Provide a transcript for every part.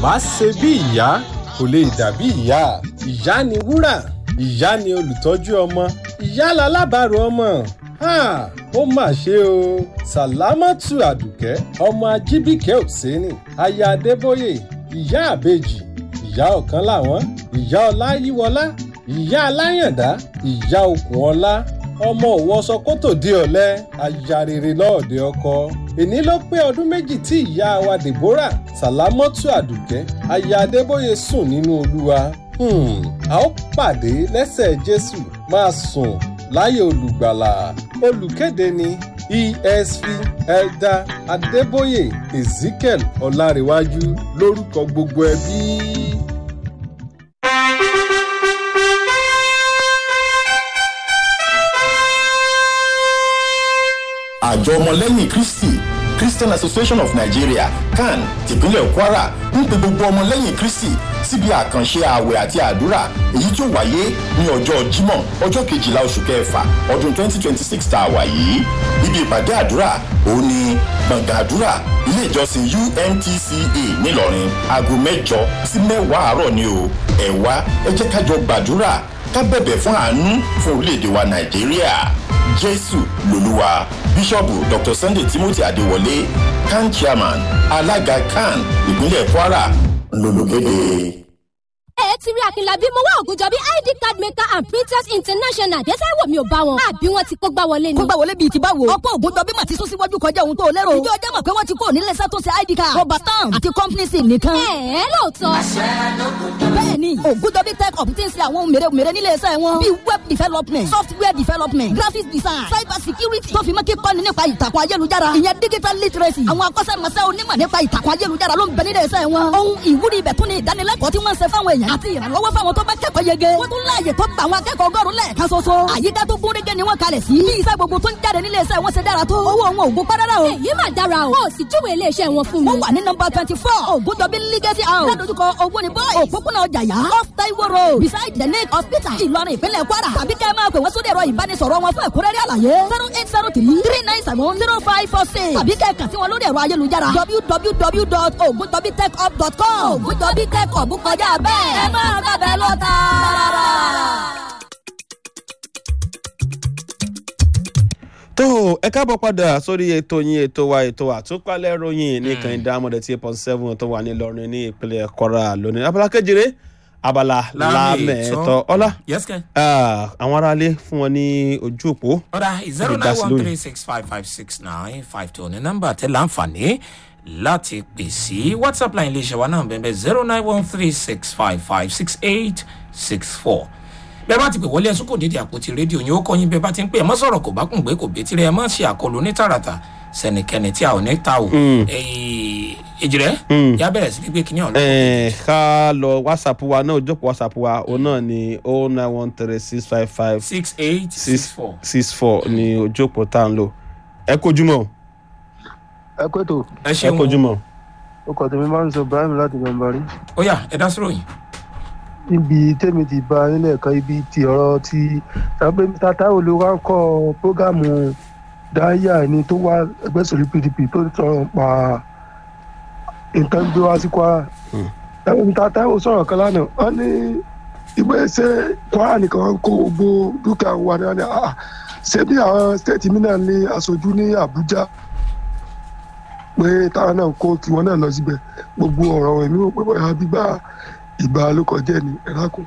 bá ṣe bí ìyá kò lè dàbí ìyá ìyá ni wúrà ìyá ni olùtọ́jú ọmọ ìyá lalábàárò ọmọ ha ó mà ṣe o sàlámọ́tù àdùkẹ́ ọmọ ajíbíkẹ́ òsénì aya adébóyè ìyá àbèjì ìyá ọ̀kan làwọn ìyá ọláyíwọlá ìyá aláyàndá ìyá okùn ọlá ọmọ òwòsọ kótó di ọ̀lẹ aya rere lọ́ọ̀dẹ ọkọ èní ló pé ọdún méjì tí ìyá wa deborah sàlámọ́tù àdùkẹ́ aya adébóyè sùn nínú olúwa Hmm, a ó pàdé lẹ́sẹ̀ jésù máa sùn láyé olùgbàlà olùkéde ni esv elder adébóyè ezekiel ọlárẹ̀wájú lórúkọ gbogbo ẹbí. àjọ ọmọlẹ́yìn kristi christian association of nigeria can tìpínlẹ̀ kwara ń pe gbogbo ọmọlẹ́yìn kristi síbi àkànṣe ààwẹ̀ àti àdúrà èyí tí ó wáyé ní ọjọ́ jímọ̀ ọjọ́ kejìlá oṣù kẹfà ọdún 2026 tá a wà yìí ibi ìpàdé àdúrà òun ni gbọ̀ngàn àdúrà ilé ìjọsìn umtca ńìlọrin aago mẹ́jọ sí mẹ́wàá àárọ̀ ni o ẹ wá ẹ jẹ́ ká jọ gbàdúrà ká bẹ̀bẹ̀ fún àánú fún orílẹ̀-èdè wa nàìjíríà jésù lolúwa bíṣọ̀bù dr sunday timothy adéwọlé can chairman alága can ìpínlẹ̀ kwara lolùkéde ẹ ti rí akínlábí mo wá ògùnjọ bí id card maker and printers international dẹ́sẹ̀ wò mí ò bá wọn àbí wọn ti kó gbá wọlé ni. kó gbà wọlé bíi ti báwo. ọ̀pọ̀ ògùnjọ bí màá ti sún síwájú kọjá ohun tó lérò. ìjọ ọjọ́ mọ̀ pé wọ́n ti kó nílé iṣẹ́ tó ṣe id card. rọba stamp àti company sim nìkan. ẹ ẹ lóòótọ́. bẹ́ẹ̀ni ògùnjọ bí tech up ti ń ṣe àwọn ohun mèremère nílé iṣẹ́ wọn. bíi web development software development graphics design cyber security tó fi mọ́ kíkọ́ni nípa ìtàkùn ayélujára. ìyẹn digital literacy. àwọn akọ́ṣẹ́mọṣẹ́ onímọ̀ nípa ìtàkùn ayélujára ló ń bẹ nílé iṣẹ́ wọn. ohun ìwúrí ibẹ̀ tún ni ìdánilẹ́kọ̀ọ́ tí wọ́n ń ṣe fáwọn èèyàn àti ìrànlọ́wọ́ fáwọn tó bá kẹ́kọ̀ọ́ yege. wọ́n tún láàyè tó gba àwọn akẹ́kọ̀ọ́ ọgọ́rùn lẹ́ẹ̀kan ṣoṣo. àyíká tó gún régé ni wọ́n kalẹ̀ sí. bí iṣẹ́ gbogbo tó ń jáde nílé iṣẹ́ wọn ṣe dára tó. owó wọn ò gbó párárá o. èyí mà dára o. ó sì júwèé iléeṣẹ́ wọn fún mi. wọ́n wà ní nọmba twenty four ògùndọ̀bí legacy house. ládojúkọ owó ni boys. òpópónà ọjàyà off taiwo road beside the lake hospital ìlọrin ìpínlẹ̀ kwara. tàbí kẹ́ ẹ máa pè wọ́n sórí ẹ̀rọ ìbánisọ̀rọ̀ wọn fún ẹ̀kúnrẹ́rẹ́ àlàyé. zero eight zero three three nine seven zero five four six. tàbí kẹ́ ẹ kàn sí wọn lórí ẹ̀rọ ayélujára www.ogundobitechhub.com. ògùndọ̀bí tech hub kọjá bẹ́ẹ̀. ẹ máa gbàgbẹ́ lọ tààrà. tó ẹ káàbọ̀ padà sórí ètò yín ètò wa ètò àtúpalẹ̀ ròyìn ní kànìdá amọ̀dé tí eight point seven tó wà nílọrin ní ìpínlẹ̀ kwara lónìí abala kejìlé abala lámẹ̀ẹ́tọ́ ọlá yes kẹ́. àwọn aráalé fún wọn ní ojú òpó ọ̀dà zero nine one three six five five six nine five two ní nọ́mbà tẹ láǹfààní láti pè sí whatsapp line iléeṣẹ́ wa náà bẹ́ẹ̀ zero nine one three six five five six eight six four bẹ́ẹ̀ bá ti pè wọlé ẹ̀sùn kò dédé àpótí rédíò yín ó kọ́ yín bẹ́ẹ̀ bá ti ń pè ẹ̀ mọ́ sọ̀rọ̀ kò bá kùn gbé kò bétí rẹ̀ ẹ̀ mọ́ ṣe àkọlù ní tààràtà sẹ́nikẹ́ni tí a ò ní ta o èjìrẹ́ yá bẹ̀rẹ̀ sí gbígbé kínní ọ̀nà. Eh, ká lọ whatsapp wa náà ojú òpó whatsapp wa òun náà ni oh nine one three six five five six eight six four. six four ni ojú òpó tá à ń lò ẹ kojúmọ́ ẹ kó ètò ẹ ẹ ṣeun o. kojúmọ́. ó kọ tèmi máa ń sọ ibrahim láti gbọǹbarí ó yá ẹ dá sọ̀rọ̀ yìí. níbi tèmi ti bá nílẹ̀ kan ibi ti ọ̀rọ̀ ti tàbí tata olùwà ń kọ́ prógámù dáyà ẹni tó wá ẹgbẹ́ sọ̀rọ̀ pdp tó ń sọ̀rọ̀ pa nǹkan gbé wá sí kwara tàbí tata ò sọ̀rọ̀ kan lánàá wọ́n ní ìwé ṣe kwara nìkan wọn kó gbogbo dúkìá wa ní wọn ní ah ṣé bí àwọn stéètì mi náà ní aṣojú ní àbújá pé táwọn náà kó tiwọn náà lọ síbẹ̀ gbogbo ọ̀rọ̀ èmi ò pé bóyá gbígbà ìgbà ló kọjá ní ẹ̀rákùn.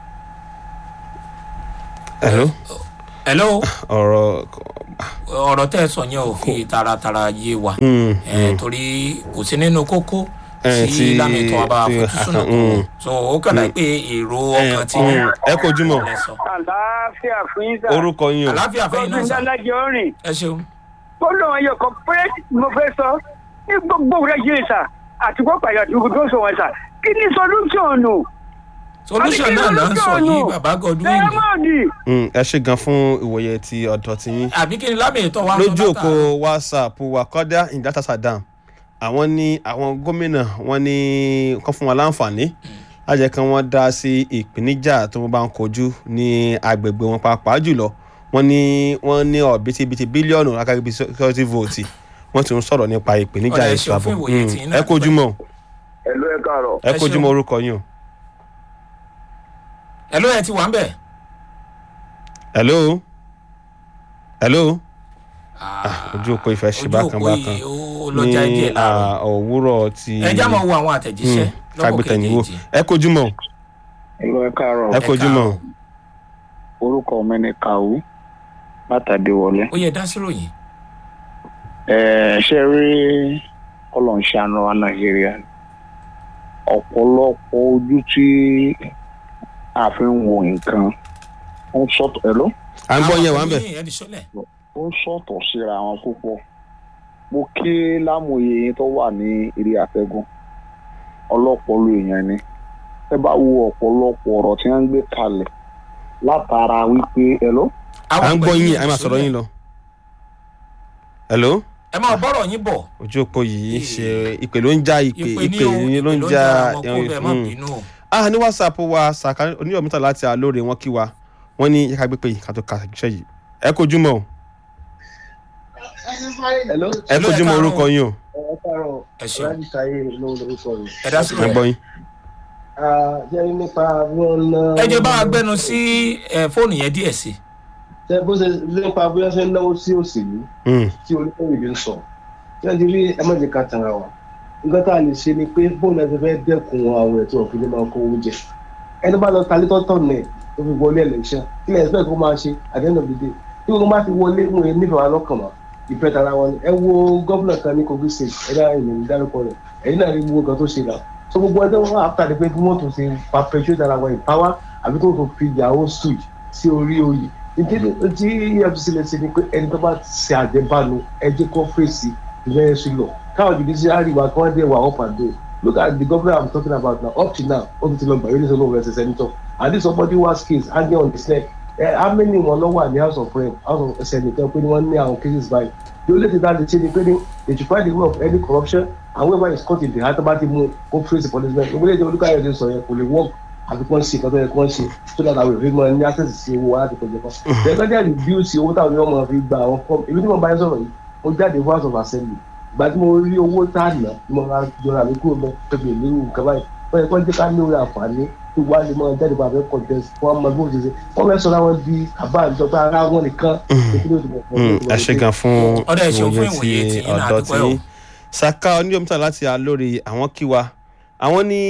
hello hello ọ̀rọ̀ ọ̀rọ̀ tẹ́ ẹ sọ yẹn ò fi taratara yé wa Mm, Eh, torí kò sí nínú kókó Eh, tí tí- lámìtọ́ abá tí- fojúsùnà tó mm. so ó kàdá pé èrò ọkàn tí mm, ẹ kojúmọ́ ẹ sọ. àlàáfíà fún yín sà. orúkọ yín o àlàáfíà fẹ́yìn náà ọdún sà dálájọ rìn ẹ ṣeun. ó lóun ẹyọ kan péré mo fẹ́ sọ ní gbogbo rẹ̀ yé sà àti gbọ́ pàyà tó tó sọ wọn sà kí ni solution nù. solution Àbí kí náà là ń sọ solution yìí nù? bàbá godwin dẹ́rẹ́mọ̀dì Mm, ẹ ṣe gan fún ìwòye ti ọ̀dọ̀ ti yín àbí kí ni lámìtọ́ wa sọ lójú látàárọ̀? òpó whatsapp wa kọ́dá ìdátà sadam àwọn ní àwọn gómìnà wọn ní kán fún wa láǹfààní lájẹ kan wọn dá sí ìpèníjà tó wọn bá ń kojú ní agbègbè wọn pàápàá jùlọ wọn ní wọn ní ọ̀bítíbitì bílíọ̀nù akágbé security vote wọn ti ń sọ̀rọ̀ nípa ìpèníjà Ọ̀dà ẹ ètò ṣeun ààbò fún ìwòye Mm, tí iná ẹ kojú mọ́ ẹ̀lú ẹ̀ka káàárọ̀. ẹ kojú mọ orúkọ yín o. hello ẹ ti wà ń bẹ̀. hello hello Ah, ojú òpó ìfẹ́ ṣe ojú bákan òpó bákan yìí ó lọ já díẹ̀ ní láàárọ̀. ah, òwúrọ̀ ti ẹ já máa wo àwọn àtẹ̀jíṣẹ́ lọ́kọ̀ kágbétẹ̀yìnwó kejì. ẹ kojú mọ ẹ̀rọ ẹ káàárọ̀. ẹ kojú mọ orúkọ mi ni kàwú látàdé wọlé. ó yẹ dá sí ròyìn. ẹ ṣe rí ọlọ́nṣàánú wa nàìjíríà ọ̀pọ̀lọpọ̀ ojú tí a fi ń wo nǹkan ó ń sọ̀tọ̀ ẹ̀ ló à ń gbọ́ yẹn wà ń bẹ̀. ẹ di sọlẹ̀. ó ń sọ̀tọ̀ síra wọn púpọ̀ mo kí lámòye yín tó wà ní eré àtẹ́gùn ọlọ́pọ̀lọ èèyàn ni ẹ bá wo ọ̀pọ̀lọpọ̀ ọ̀rọ̀ tí wọ́n ń gbé kalẹ̀ látara wípé ẹ ló. à ń gbọ́ yín ẹ máa sọ̀rọ̀ yín lọ. hello ẹ máa bọ́rọ̀ yín bọ̀. ojú òpó yìí ṣe ìpè ló ń já ìpè ìpè ní ìpè o ní ló ń ìpè já àwọn kó bẹ́ẹ̀ má mm. bínú o. ah ní whatsapp wa sàkà oníyọ̀mítà láti àlóore wọn kí wa wọ́n ní yẹ ká gbé pé yìí ká tó ka iṣẹ́ yìí ẹ kojú mọ́ o ẹ kojú mọ́ orúkọ yín o ẹ káàárọ̀ ẹ ṣeun láti ṣayé lóhun lórúkọ rẹ. ẹ dá sí ẹ gbọ́ yín. jẹ́rí nípa wọn ná. ẹ jẹ́ bá wa gbẹnu sí ẹ, fóònù yẹn díẹ̀ sí. ṣe bó ṣe nípa bí wọ́n ṣe ń náwó sí òṣèlú Mm. tí olóyè ń sọ. tí wọ́n ti rí ẹ má jẹ́ ká tanra wa. nǹkan tá a lè ṣe ni pé bóun náà ti fẹ́ dẹ́kun àwọn ètò òfin máa kó owó jẹ. ẹni bá lọ talé tọ́tọ̀ nẹ̀ tó fi wọlé election kí lẹ́yìn expect kó máa ṣe at the end of the day. tí gbogbo bá ti wọlé wọn yẹn nífẹ̀ẹ́ wa lọ́kàn mọ́ ìfẹ́ tara wọn ni. ẹ wo gómìnà kan ní kogi state ẹ dá ìrìn dárúkọ rẹ̀ ẹ̀yin náà rí gbogbo nǹkan tó ṣe náà so gbogbo ẹjọ́ wọn after the pé kí wọ́n tún ṣe perpetuate ara wọn in power àbí kí wọ́n tún fi ìyàwó switch sí orí oyè ìdílé tí efcc lè ṣe ni pé ẹni tó bá ṣe àjẹbánu ẹjẹ kó fèsì ìlẹ́yìn sí lọ káwọn judiciary wa kí wọ́n dé wà up and down look at the governor i'm talking about now up to now ó ti ti lọ gbà yóò ní sọ lóun ẹsẹ senator and this somebody was case hanging on his neck ẹ how many wọn lọ wà ní house of rep house of senate pé ni wọ́n ní àwọn cases báyìí the only thing that dey change ni pé ni they should find the way of any corruption and whoever is caught in the heart bá ti mú kó face the policeman ìwé ìjọba olùkọ́ ayọ̀dẹ sọ yẹn kò lè work àfi kí wọ́n ṣe ìkọ́tọ́ yẹn kí wọ́n ṣe so that àwọn èèyàn máa ní access sí owó láti kọjá kan. ẹgbẹ́ díẹ̀ reduce owó táwọn èèyàn máa fi gba àwọn form èmi tí mo bá yẹn sọ̀rọ̀ yìí mo jáde fún house of assembly ìgbà tí mo rí owó tá a nà ni mo máa jọra mi kúrò mọ́ pẹ̀lú ìlú nǹkan báyìí wọ́n yẹ kí wọ́n jẹ́ ká ní orí àǹfààní tó wá lè máa jáde bá fẹ́ contest fún ọmọ ẹgbẹ́ òṣèṣe wọ́n fẹ́ sọ̀rọ̀ àwọn di àbá ìjọba ara wọn nìkan. Mm, ẹ ṣe gan fún Ọ̀dà ẹ ṣeun fún ìwòye ìwòye ti tí yín náà, ọ̀dọ́ àdúpẹ́ tí o. saka oníyọ̀mítà láti àlóore àwọn kí wa àwọn ní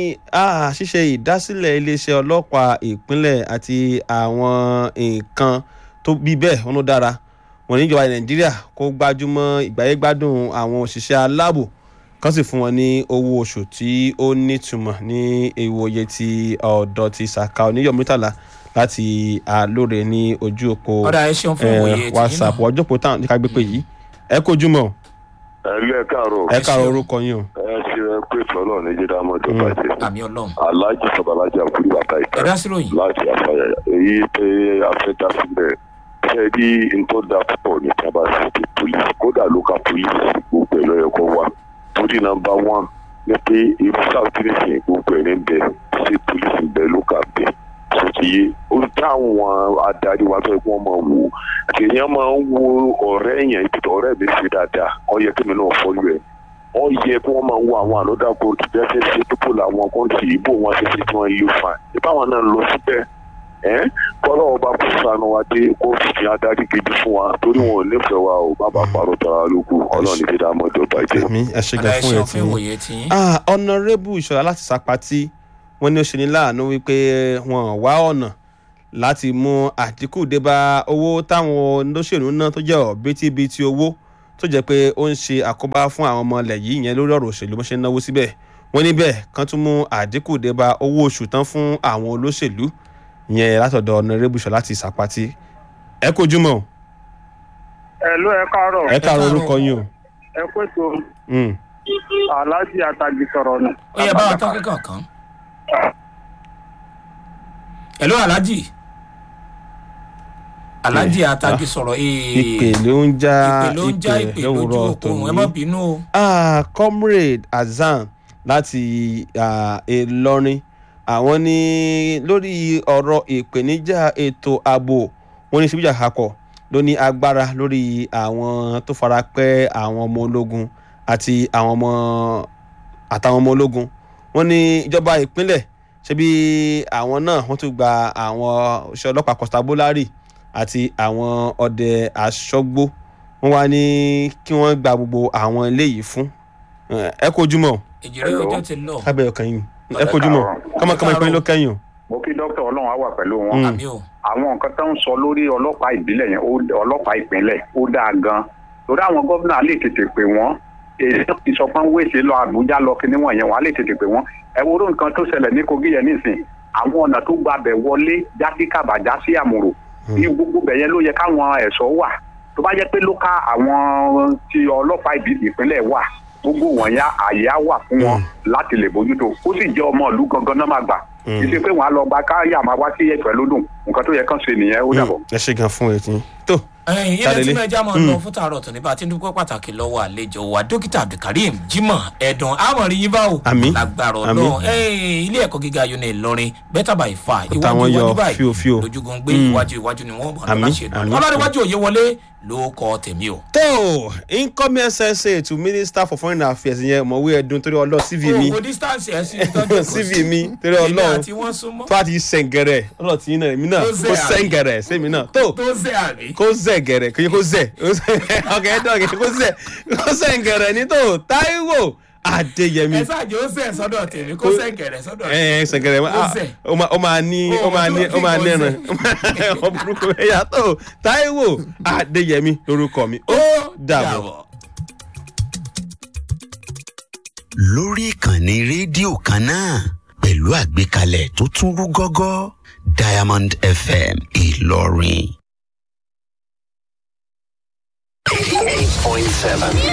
ah, ṣíṣe ìdásílẹ̀ iléeṣẹ́ ọlọ́pàá ìpínlẹ̀ àti àwọn nǹkan tó bí bẹ́ẹ̀ wọn ló dára wọn níjọba nàìjíríà kó gbájúmọ́ ìgbáyégbádùn àwọn òṣìṣẹ́ aláàbò kan sì fún wọn ní owó oṣù tí ó nítumọ̀ ní ìwòye ti ọ̀dọ́ ti saka oníyọ̀mítàlá láti àlóore ní ojú òpó Ọ̀dà, ẹ ṣeun fún ìwòye tiyín náà. whatsapp ọjọ́ òpó táwọn ní ká gbé pé yìí ẹ kojú mọ́ ẹlẹ́ káàárọ̀ ẹ káàárọ̀ orúkọ yín o. ẹ ṣe ẹ pé tọ́lọ̀ ní jíde amọ̀jọ bàjẹ́ àmì ọlọ́run. aláàjì sọ̀bàlájà kúrú bàtà ìta ẹ dá sí ròyìn. láti àfàyà èyí pé afẹ́dá sílẹ̀ ṣe rí ntọ́ da púpọ̀ ní tí a bá ṣe ti police kódà local police gbogbo ẹ̀ lọ́yẹ̀ kọ́ wa torí nọmba one ní pé irú south nation gbogbo ẹ̀ ní bẹ̀ ṣe police ń bẹ local bẹ̀ tó ti yé ó táwọn adarí wa tó yẹ kí wọ́n máa wò èèyàn máa ń wo ọ̀rẹ́ yẹn ibi tó ọ̀rẹ́ mi ṣe dáadáa ó yẹ kí mi náà fọ́lú ẹ̀ ó yẹ kí wọ́n máa wo àwọn ànọ́dá kóòtù bí wọ́n ṣe ṣe pípò làwọn kọ́ńtì ìbò wọn ṣe ṣe tí wọ́n yí fa ìbáwọn náà lọ síbẹ̀ ẹ́ kọ́lọ́ ọba kò sànù wa dé kó fi adarí gidi fún wa torí wọn ò nífẹ̀ẹ́ wa ò má bàa parọ́ tara lóko ọlọ́run ní dídá mọ́jọ bàjẹ́. mi ẹ ṣe Ọ̀dà, gan ẹ fún ṣeun ẹ fún ìwòye tí tiyín. ah ọ̀nàrẹ́bù ìṣọ̀lá láti sàpàtì wọ́n ní ó ṣe ní láàánú wípé wọ́n wá ọ̀nà láti mú àdínkù dé bá owó táwọn olóṣèlú náà tó jẹ́ ọ̀bítíbitì owó tó jẹ́ pé ó ń ṣe àkóbá fún àwọn ọmọ ilẹ̀ yìí ìyẹn lórí ọ̀rọ̀ òṣèlú bó ṣe ń náwó síbẹ̀ wọ́n níbẹ̀ kan tún mú àdínkù dé bá owó oṣù tán fún àwọn olóṣèlú ìyẹn látọ̀dọ̀ ọ̀nàrẹ́bù ìṣọ̀lá láti sàpàtì ẹ kojú mọ́ ẹ̀lú ẹ káàárọ̀ ẹ káàárọ̀ orúkọ yín o. ẹ pé tó Mm. aláàjì àtàgì sọ̀rọ̀ ni. ó yẹ bá wa tán kíkàn kan. ẹ̀lú alájì alájì àtàgì sọ̀rọ̀ ee ìpè ló ń já ìpè ló ń já ìpè lójú lówùúrọ̀ òkun ẹ má tòní. bínú o. Ah, comrade azan láti ah, ìlọrin àwọn ní lórí ọ̀rọ̀ ìpèníjà ètò ààbò wọn ní síbíjà kakọ̀ ló ní agbára lórí àwọn tó fara pẹ́ àwọn ọmọ ológun àti àwọn ọmọ àtàwọn ọmọ ológun wọ́n ní ìjọba ìpínlẹ̀ ṣebí àwọn náà wọ́n tún gba àwọn òṣìṣẹ́ ọlọ́pàá constabulary àti àwọn ọdẹ aṣọ́gbó wọ́n wá ní kí wọ́n gba gbogbo àwọn eléyìí fún ẹ kojúmọ́ ìjìrì ọjọ́ ti lọ. kábẹ́ ọkàn yìí ẹ kojúmọ́ kọ́mọkọ́mọ ìpínlẹ̀ ló kẹ́yìn o. mo kí dókítà ọlọ́run á wà pẹ̀lú wọn. Mm. àmì o. àwọn nǹkan tó ń sọ lórí ọlọ́pàá ìbílẹ̀ yẹn ó- ọlọ́pàá ìpínlẹ̀ ó dáa gan-an torí àwọn gómìnà lè tètè pè wọ́n èyí tó ti sọ pé wéṣe lọ àbújá lọ kí níwọ̀n yẹn wọ́n á lè tètè pè wọ́n ẹ wo oró nǹkan tó ṣẹlẹ̀ ní kogi yẹn nísìn àwọn ọ̀nà tó gbabẹ̀ wọlé jásí kàbàjá sí àmúrò bí gbogbo bẹ̀yẹn ló yẹ káwọn ẹ̀ṣọ́ wà tó bá jẹ́ pé ló ká àwọn tí ọlọ́pàá ìbí- ìpínlẹ̀ wà gbogbo wọ̀nyá àyè á wà fún wọn láti lè bójútó ó sì jẹ́ ọmọ ìlú gangan náà máa gbà kì í ṣe pé wọn á lọ gba káyà máa wá sí ẹ̀fẹ̀ lódùn nǹkan tó yẹ kán ṣe nìyẹn ó dàbọ̀. ẹ ṣe gan fún etí tó. ẹyin ilé Tadele. tí mẹjá máa Mm. lọ fún tààrọ tó ní bá a ti ń dúpẹ́ pàtàkì lọ́wọ́ àlejò wa dókítà abdulkareem jimoh ẹ̀dùn àmọ̀rí yín bá o Àmín. lágbára Àmín. ọlọ́run ẹyin ilé ẹ̀kọ́ gíga uni ìlọrin better by far Kò táwọn iwájú yọ iwájú báyìí fíofío. lójúgun gbé Mm. iwájú iwájú ni wọ́n mọ̀ Àmín, lọ́la ṣe àmín. ọlọ́dúnwájú òye wọlé ló kọ tèmi o. tó incoming ssa to minister for foreign affairs yẹn mọ̀wé ẹ̀dùn torí ọlọ́ cv mi o distance ẹ̀ sí tọ́jú cv mi torí èmi ọlọ́run àti wọ́n súnmọ́ tó a ti sẹ̀ǹgẹ̀rẹ̀ ọlọ́ tí náà èmi náà Tó kó zẹ̀ àbí? sẹ̀ǹgẹ̀rẹ̀ sẹ́mi náà tó tó zẹ́ àrí. kó zẹ̀ gẹ̀rẹ̀ kò yẹ kó zẹ̀ ọkẹ́ dọ̀gẹ̀ kó zẹ̀ kó sẹ̀ǹgẹ̀rẹ̀ ní tó táíwò adéyẹmí ẹ ṣáàjì ó zẹ̀ sọ́dọ̀ tèmi kó sẹ̀ǹkẹ̀rẹ̀ sọ́dọ̀ ẹ ẹ sẹ̀ǹgẹ̀rẹ̀ Ó zẹ̀. ó máa- ó máa ní ó máa ní ó máa ní ẹran ọ burúkú ẹ̀yà tó táíwò adéyẹmí lórúkọ mi ó dàbọ̀. lórí ìkànnì rédíò kan náà pẹ̀lú àgbékalẹ̀ tó tún rú gọ́gọ́ diamond fm ìlọrin. 88.7